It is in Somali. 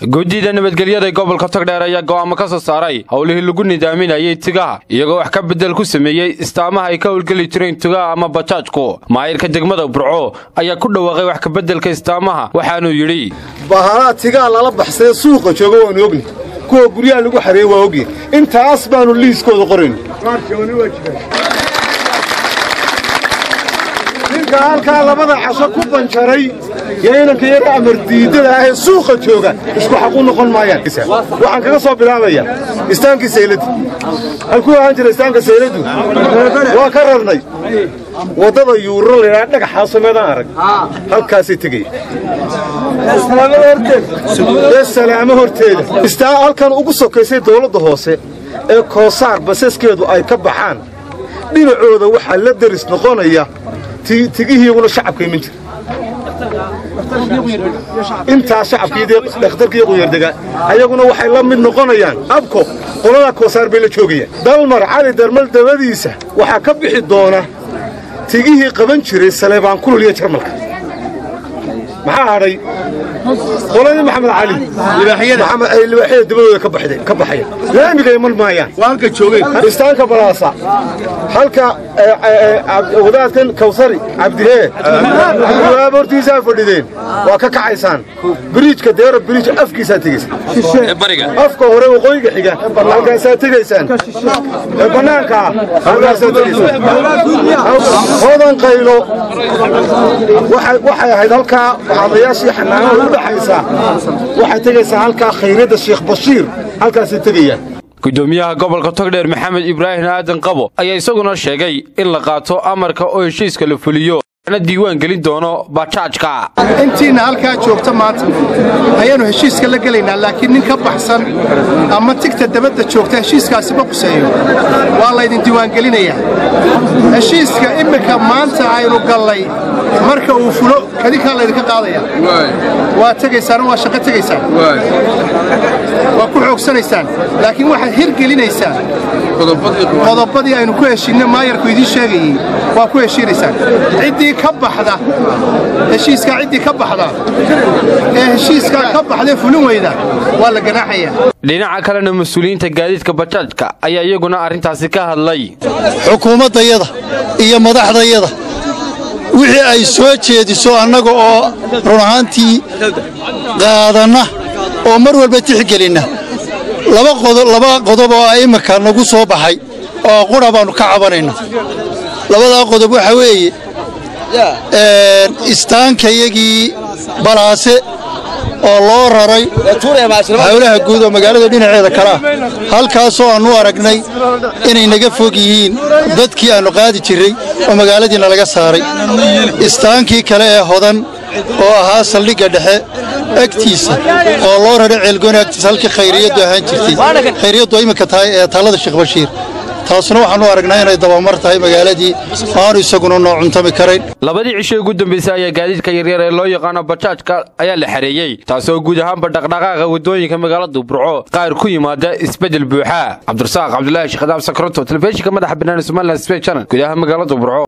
guddida nabadgelyada gobolka togdheer ayaa go'aamo ka soo saaray howlihii lagu nidaaminayay tigaha iyagoo wax ka beddel ku sameeyey istaamaha ay ka howlgeli jireen tigaha ama bajaajku maayirka degmada burco ayaa ku dhawaaqay wax kabeddelka istaamaha waxaanuu yidhi bahalaa tigaa lala baxsaye suuqa jooga waanu ogni kuwa guryaha lagu xareeye waa ogyi intaas baannu liiskooda qorayn ninka halkaa labada casho ku banjaray yo inanka yara amar diidada ahee suuqa jooga isku xaq u noqon maayaan waxaan kaga soo bilaabayaa istaankii sayladu halkuu ahaan jira istaanka sayladu waa ka rarnay waddada yuuro laydhaa dhagaxaa sameedaan arag halkaasay tegaya salaamo horteeda istaa halkan ugu sokaysay dawladda hoose ee koosaar basaskeedu ay ka baxaan dhinacooda waxaa la deris noqonaya tigihiiguna shacabka iman jira intaas shacabkiidee dhakhtarkii quyardegaa ayaguna waxay la mid noqonayaan abko qoladaa koosaar bay la joogayaan dalmar cali darmal dabadiisa waxaa ka bixi doona tigihii qaban jiray saleebaan kulul iyo jarmalka maxaa hadhay qoladii maxamed cali libaaxyada dabadooda ka baxaya laamiga iman maayaan istaanka balaasa halka wadaadkan kawsari cabdihee cabdiwahaab hortiisaa fadhideen waa ka kacaysaan biriijka deero biriij afkiisaa tegaysaan afka hore waqooyiga xiga halkaasaa tegaysaan bannaankaa halkaasaa tegaysaan hodan qaylo waxay ahayd halkaa waxaadayaashii xanaanada u dhaxaysaa waxay tegaysaa halkaa khayradda sheekh bashiir halkaasay tegayaan gudoomiyaha gobolka togdheer maxamed ibraahim aadan qabo ayaa isaguna sheegay in la qaato amarka oo heshiiska la fuliyo na diiwaan gelin doono bajaajka intiinna halkaa joogta maanta ayaannu heshiiska la gelaynaa laakiin nin ka baxsan ama tigta dabadda joogta heshiiskaasi ma quseeyo waa laydin diiwaangelinayaa heshiiska iminka maanta aynu gallay marka uu fulo kadinkaa laydinka qaadaya waa tegaysaan waa shaqo tegaysaan waa ku xoogsanaysaan laakiin waxaad hirgelinaysaan qodobadii aynu ku heshiinna maayarku idiin sheegayey waa ku heshiinaysaan ciddii ka baxda heshiiskaa ciddii ka baxda ee heshiiskaa ka baxdee fulin weyda waa la ganaaxayaa dhinaca kalena mas-uuliyiinta gaadiidka bajaajka ayaa iyaguna arrintaasi ka hadlay xukuumaddayada iyo madaxdayada wixii ay soo jeediso annaga oo run ahaantii qaadanna oo mar walba tixgelinna laba qodob oo imminka nagu soo baxay oo qudha baannu ka cabanayna labadaa qodob waxaa weeye istaankayagii balaase oo loo raray hawlaha guud oo magaalada dhinaceeda kale ah halkaasoo aannu aragnay inay naga fog yihiin dadkii aannu qaadi jirray oo magaaladiina laga saaray istaankii kale ee hodan oo ahaa saldhigga dhexe agtiisa oo loo raray ceelgooni agtiisa halkii khayriyaddu ahaan jirtay khayriyaddu iminka tahay ee taalada sheekh bashiir taasuna waxaanu aragnaa inay dabamar tahay magaaladii aanu isaguna noo cuntami karayn labadii cisho ugu dambaysay ayaa gaadiidka yaryar ee loo yaqaano bajaajka ayaa la xareeyey taasoo guud ahaanba dhaqdhaqaaqa waddooyinka magaalada burco qaar ku yimaada isbeddel buuxa cabdirasaaq cabdulaahi sheekh adaab sakroto telefishinka madaxa banaani somalilan sbey channel gudaha magaalada burco